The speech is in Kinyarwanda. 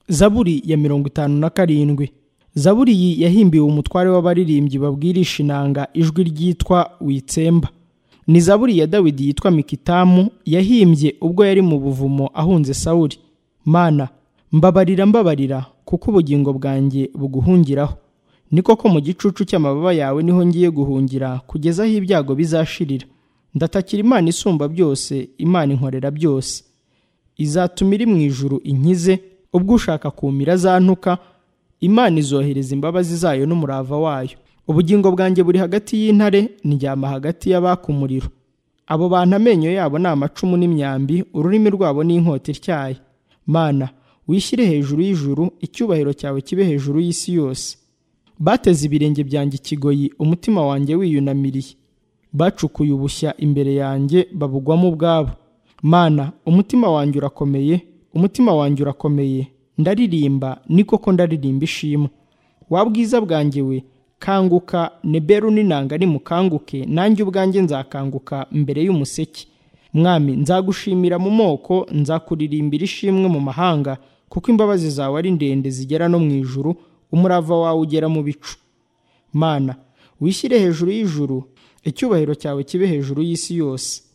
zaburi ya mirongo itanu na karindwi zaburi iyi yahimbiwe umutware w'abaririmbyi babwirisha inanga ijwi ryitwa witsemba ni zaburi ya dawidi yitwa mikitamu yahimbye ubwo yari mu buvumo ahunze sawuri mana mbabarira mbabarira kuko ubugingo bwanjye buguhungiraho ni koko mu gicucu cy'amababa yawe niho ngiye guhungira kugeza aho ibyago bizashirira ndatakira imana isumba byose imana inkorera byose izatuma iri mu ijuru inkize ubwo ushaka kumira azantuka imana izohereza imbabazi zayo n'umurava wayo ubugingo bwanjye buri hagati y'intare ndyama hagati y'abaka umuriro abo bantu amenyo yabo ni amacumu n'imyambi ururimi rwabo ni inkota ityaye mana wishyire hejuru y'ijuru icyubahiro cyawe kibe hejuru y'isi yose bateze ibirenge byanjye ikigoyi umutima wanjye wiyunamiriye bacukuye ubushya imbere yanjye babugwamo ubwabo mana umutima wanjye urakomeye umutima wanjye urakomeye ndaririmba ni koko ndaririmba ishimwe wa bwiza bwanjye we kanguka neberu n'inanga nimukanguke nanjye ubwanjye nzakanguka mbere y'umuseke mwami nzagushimira mu moko nzakuririmbira ishimwe mu mahanga kuko imbabazi zawe ari ndende zigera no mu ijuru umurava wawe ugera mu bicu mana wishyire hejuru y'ijuru icyubahiro cyawe kibe hejuru y'isi yose